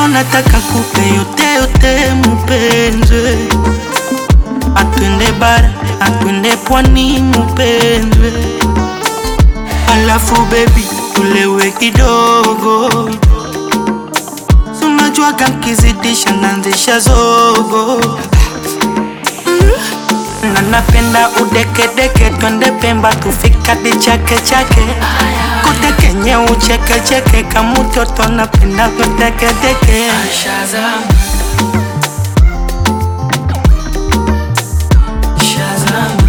leo nataka kupe yote yote mupenzi, atwende bara atwende pwani mupenzi, alafu baby tulewe kidogo, sunajua kankizidisha nanzisha zogo na napenda udekedeke, twende Pemba tufika di chake chake kutekenye uchekecheke kamutoto, napenda kutekedeke Shazam Shazam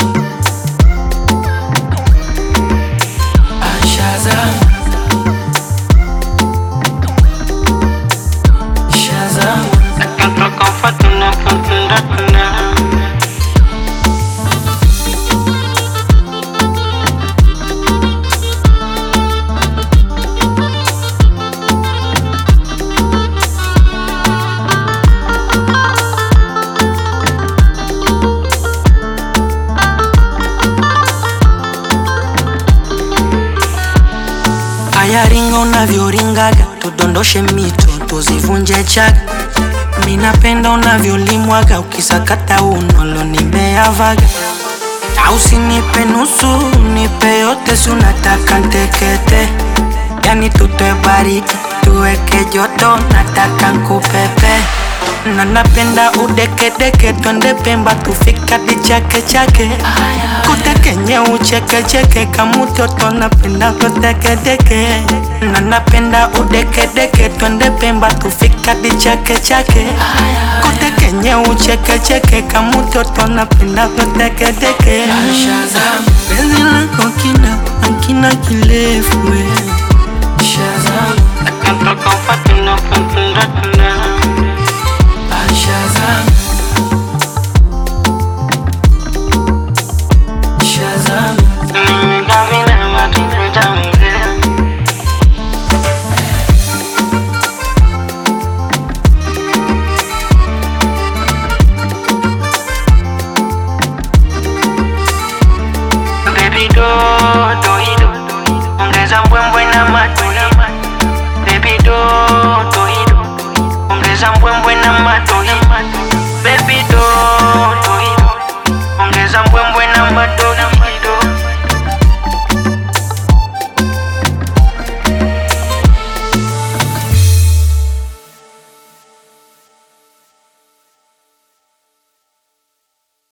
Ah, Shazam Shazam Aya, ringa unavyoringaga, tudondoshe mito tuzivunje chaga. Mi napenda unavyolimwaga, ukisakata unolo nimeavaga. Na usinipe nusu, nipe yote, si unataka ntekete. Yani tutoe baridi, tuweke joto, nataka nkupepe. Na napenda udekedeke, twende Pemba tufika di chake chake kutekenye uchekecheke kamutoto, napenda kutekedeke. Na napenda udekedeke, twende Pemba tufika di chake chake kutekenye uchekecheke kamutoto, napenda kutekedeke. Shazam Penzi lako kina akina kirefu we